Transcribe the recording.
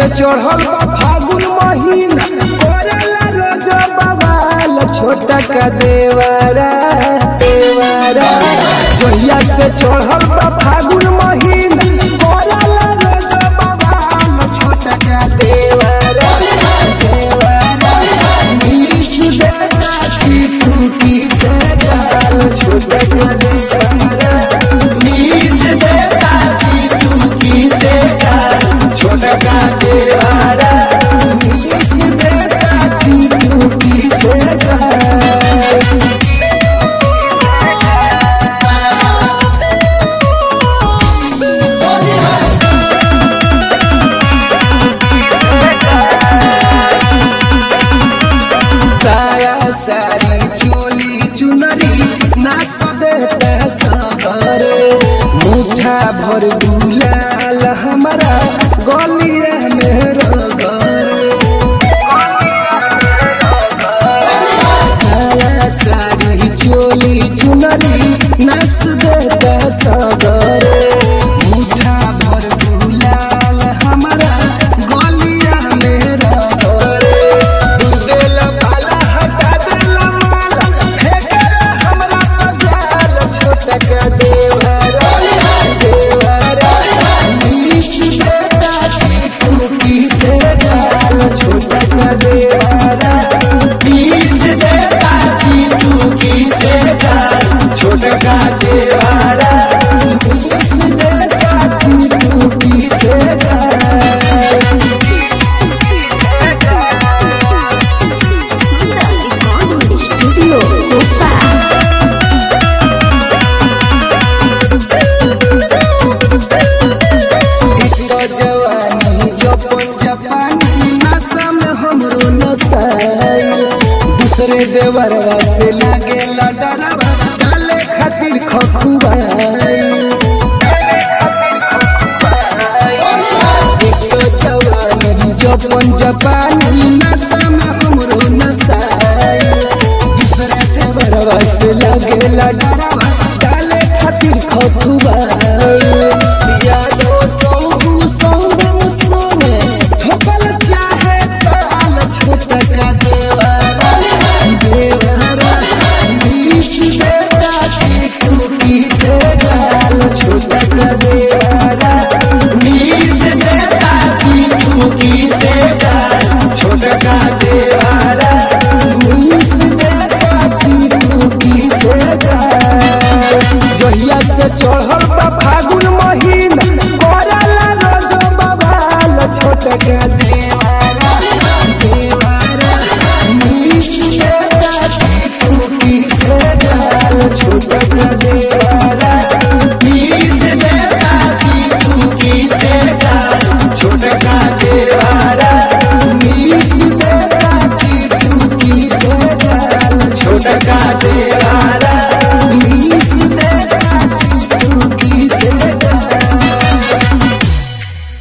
से चढ़ल बा फागुन महीना करेला रोज बवाल छोटा का देवरा देवरा जहिया से चढ़ल बा फागुन महीना करेला रोज बवाल छोटा का देवरा देवरा मिस देता चिटूटी से गाल छोटा का देवरा मिस देता चिटूटी से गाल छोटा का देवरा मिस देता चिटूटी से गाल साया सारी चोली चुनरी नाच देते सबर मुठा भर गुलाल हमारा गलिया में रगर साया सारी चोली चुनरी नाच देते सबर मुठा भर गुलाल हमारा गलिया में रगर देला पाला हटा देला माला फेंकेला हमरा पजाल छोटा का देवरा देवरा मिस देता चिटूकी से गाल छोटा का देवरा मिस देता चिटूकी से गाल छोटा का देवरा